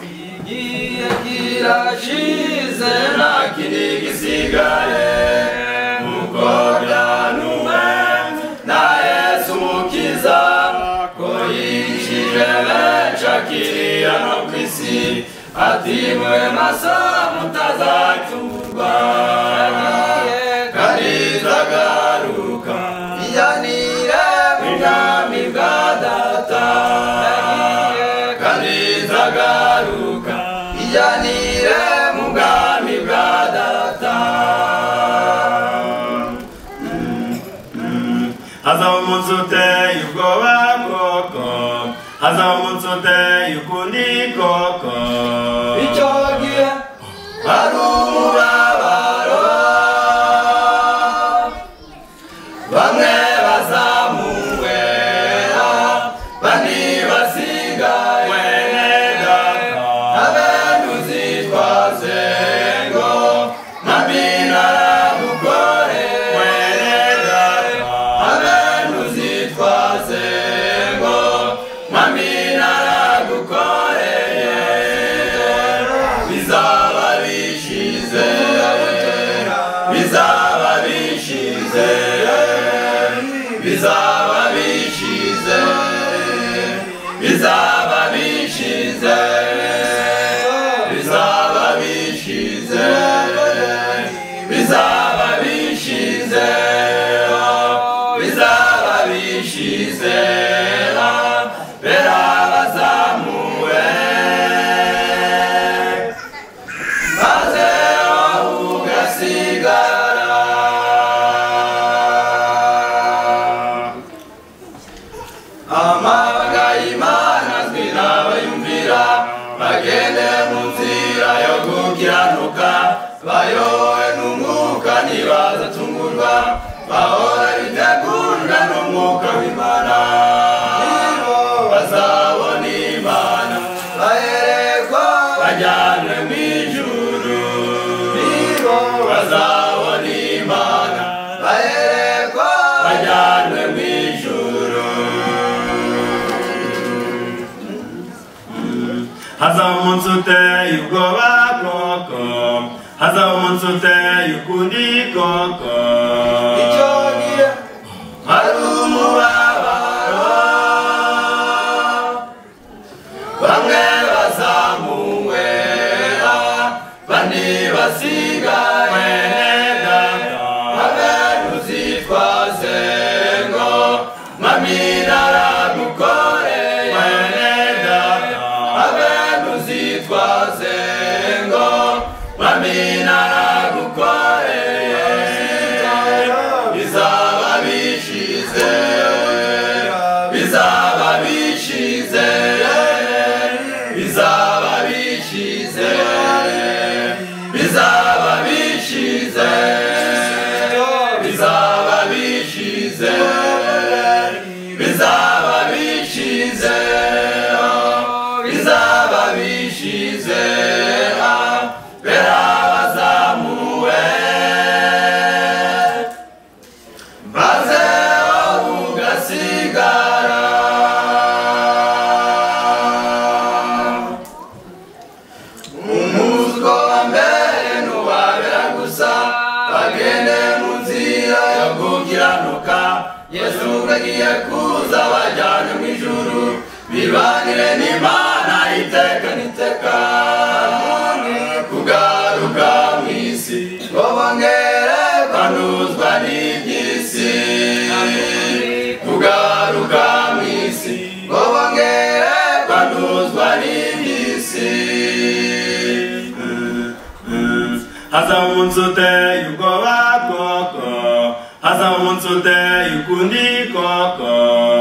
igiye kirashize nta kindi gisigaye nuko byanuwe na yesu umukiza ko yigishije benshi akiriya no ku isi ati mwe masa mutazacurwa karizagaruka iyanire mu bwami bwa data karizagaruka iyanire mu bwami bwa data hazaba umunsi uteye ubwoba koko hazaba umunsi uteye ukundi koko icyo gihe hari umurabaro bamwe bazamuwe bandi basigaye abenuzitwaze ngo ntabinarabukore abenuzitwaze ngo ntabinaragukoreye bizaba bishize bizaba bishize bizaba bishize bizaba bishize bizaba bishize bizaba bishize bizaba bishize bera bazamuwe maze aho ugasigara amaga y'imana azwi n'abayumvira bagende mu nzira yo gukiranuka bayowe n'umwuka ntibazacungurwa bahora bitegurwa n'umwuka w'imana bazabona imana baherekwa bajyanwe mu ijuru bazabona imana baherekwa bajyanwe mu ijuru hazaba umunsi uteye ubwoba koko hazaba umunsi uteye ukundi koko icyo gihe hari umubabaro bamwe bazamuwe bandi basigaye abenuzitwaze ngo maminaragukoreye abenuzitwaze ngo maminaragukoreye bizaba bishize bizaba bishize bizaba bishize bizaba bishize bizaba bishize bizaba bishize bizaba bishize bera bazamuwe maze aho ugasigara umuzgo wa mbere ntiwabera gusa bagende mu nzira yo gukiranuka yesu ubwo agiye kuza bajyane mu ijuru bibanire n'imana iteka n'iteka kugaruka mu isi ngo bongere banuzwa n'iby'isi kugaruka mu isi ngo bongere banuzwa n'iby'isi hazaba umunsi uteye ubwoba koko hazaba umunsi uteye ukundi koko